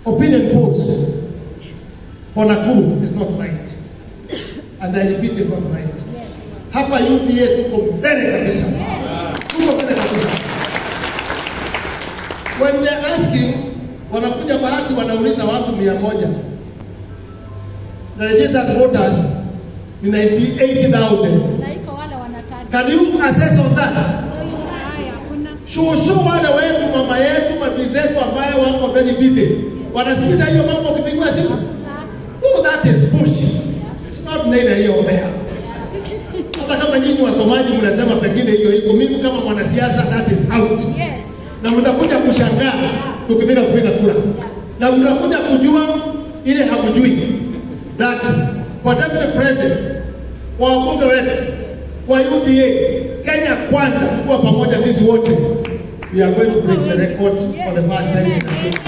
opinion polls for Nakuru is not right. And I repeat, is not right. Hapa UDA tuko mbele kabisa, tuko mbele kabisa. When they're asking, wanakuja bahati wanauliza watu mia moja the registered voters ni 98,000. Na iko wale wanataka. Can you assess on that? Haya, kuna Shushu wale wetu, mama yetu, mabi zetu ambayo wako very busy, wanasikiza hiyo mambo ukipigwa simu. Oh, that is bullshit. It's not neither here or there. Hata kama nyinyi wasomaji mnasema pengine hiyo iko, mimi kama mwanasiasa that is out. yes. Na mtakuja kushangaa tukipiga kupiga kura, na mtakuja kujua ile hakujui that kwa deputy president, kwa wabunge wetu, kwa UDA, Kenya kwanza, tukuwa pamoja sisi wote, we are going to break the record for the first time. in Kenya.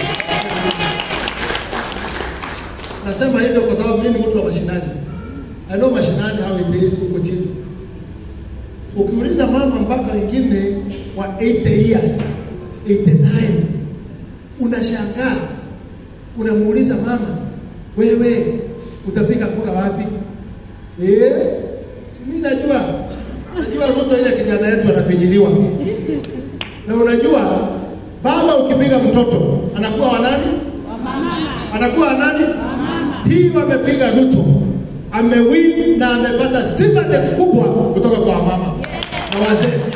Nasema hivyo kwa sababu mimi ni mtu wa mashinani. I know mashinani how it is huko chini. Ukiuliza mama mpaka wengine wa 80 years, 89, unashangaa, unamuuliza mama, wewe utapiga kura wapi? Eh, si mimi najua, najua Ruto ile kijana yetu anapinyiliwa, na unajua baba ukipiga mtoto anakuwa wa nani? anakuwa wa nani? Hii wamepiga Ruto, amewin na amepata sympathy kubwa kutoka kwa mama na wazee.